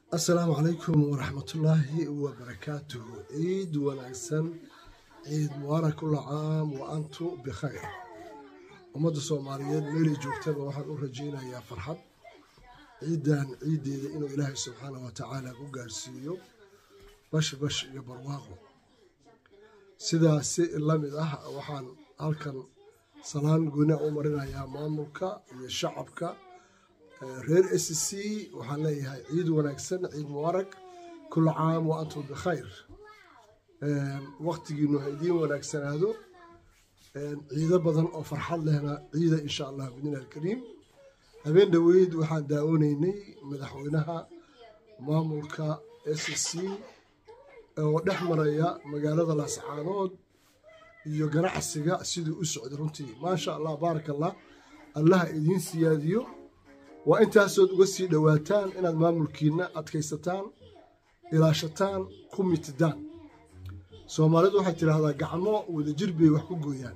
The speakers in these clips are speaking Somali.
asalaamu calaykum waraxmatullaahi wabarakaatuhu ciid wanaagsan ciid mubaarak kulla caam wa antu bikhayr ummadda soomaaliyeed meelay joogtaba waxaan u rajaynayaa farxad ciiddan ciiddeeda inuu ilaahay subxaanah wa tacaala ku gaarsiiyo bash bash iyo barwaaqo sidaas si la mid ah waxaan halkan salaan gooni u marinayaa maamulka iyo shacabka reer s c waxaan leeyahay ciid wanaagsan ciid mubaarak kula caam wa antum bikhayr waktigiinu ha idiin wanaagsanaado ciido badan oo farxad lehna ciida insha allah bidnilah alkariim habeen dhoweyd waxaan daawanaynay madaxweynaha maamulka s c oo dhex maraya magaalada laascaanood iyo ganacsiga siduu u socday runtii maasha allah baaraka allah allaha idiin siyaadiyo waa intaasood uga sii dhowaataan inaad maamulkiina adkaysataan ilaashataan ku mitidaan soomaalidu waxay tidhaahdaa gacmo wadajir bay wax ku gooyaan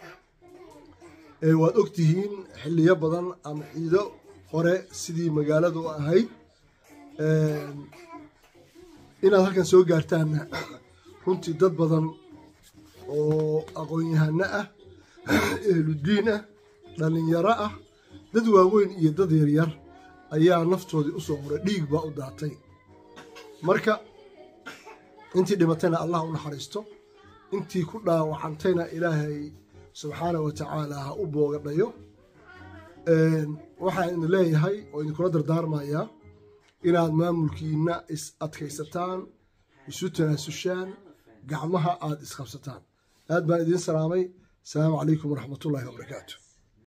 waad ogtihiin xiliyo badan ama ciido hore sidii magaaladu ahayd inaad halkan soo gaartaanna runtii dad badan oo aqoon-yahano ah ehludiin ah dhallinyaro ah dad waaweyn iyo dad yaryar ayaa naftoodii usoo horay dhiig baa u daatay marka intii dhimatayna allah u naxariisto intii ku dhaawacantayna ilaahay subxaana wa tacaala ha u boogadhayo waxaan idin leeyahay oo idinkula dardaarmayaa inaad maamulkiina is adkaysataan isu tanaasushaan gacmaha aada isqabsataan aad baan idiin salaamay asalaamu calaykum waraxmatullaahi wabarakaatu